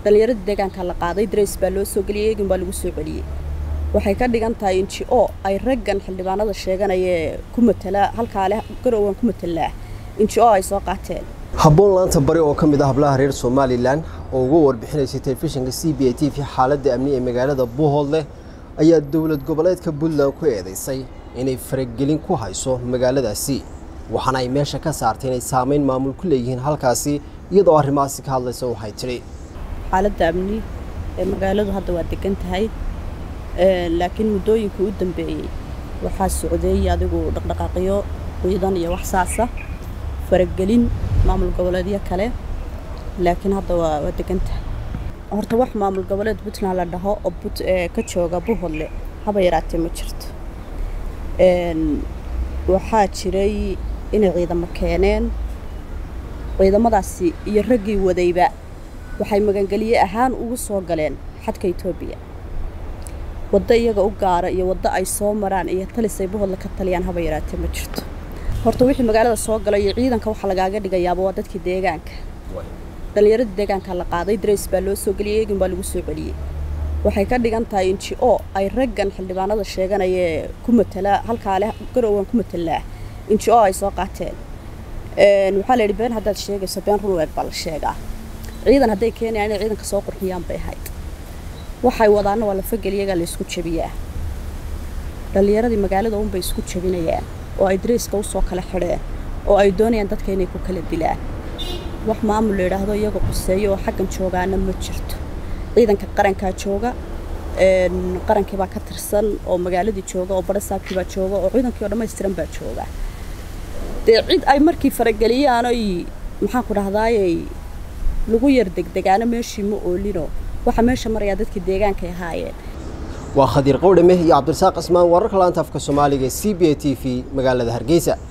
dhallinyaradii deegaanka la qaaday darays baa loo soo geliyey eegin baa lagu soo celiyey waxay ka dhigan tahay n g o ay raggan xildhibaanada sheeganayee ku matala halkaa leh garowgan ku matalaa n g o ay soo qaateen habboon laanta bari oo ka mid ah hablaha reer somalilan oo uga warbixinaysay telefishinka c b a t v xaaladda amni ee magaalada buuhoodleh ayaa dowlad goboleedka puntland ku eedaysay inay faragelin ku hayso magaaladaasi waxaana ay meesha ka saartay inay saamayn maamul ku leeyihiin halkaasi iyadoo arrimahaasi ka hadlaysa waxay tidhi xaaladda amni ee magaaladu hadda waa degan tahay laakiin muddooyinkii u dambeeyey waxaa socday adigu dhaqdhaqaaqyo ciidan iyo wax saasa faragelin maamul goboleedyo kale laakiin hadda waa waa degan tahay horta wax maamul goboleed puntland la dhaho oo ka jooga buhodle haba yaraatee ma jirto waxaa jiray inay ciidamo keeneen ciidamadaasi iyo raggii wadayba waxay magangelye ahaan ugu soo galeen xadka etoobiya waddo iyaga u gaara iyo waddo ay soo maraan iyo talisay buhodle ka taliyaan haba yaraatee ma jirto horta wixii magaalada soo gala iyo ciidanka waxaa lagaaga dhigayaaba waa dadkii deegaanka dhallinyaradii deegaanka la qaaday darays baa loo soo geliyey eegin baa lagu soo celiyey waxay ka dhigan tahay n g o ay raggan xildhibaanada sheeganayee ku matala halkaa leh garowgan ku matalaa n g o ay soo qaateen waxaa la yidhi been haddaad sheegayso been run weeg baa la sheegaa ciidan hadday keenayaan inay ciidanka soo qurxiyaan bay ahayd waxay wadaana waa lafageliyagaa la isku jabiyaa dhallinyaradii magaalada unbay isku jabinayaan oo ay darayska usoo kala xidheen oo ay doonayaan dadka inay ku kala dilaan wax maamul la yidhaahdo iyaga quseeyo oo xaggan joogaana ma jirto ciidanka qarankaa jooga qarankii baa ka tirsan oo magaaladii jooga oo barasaabkii baa jooga oo ciidankii oo dhammaystiran baa jooga dee cid ay markii farageliyaan oy maxaan ku dhahdaayey lagu yar degdegaana meeshii ma oolino waxa meesha marayaa dadkii deegaankay ahaayeen waa khadiir qowdhame iyo cabdirasaaq cismaan wararka laanta afka soomaaliga c b a t v magaalada hargeysa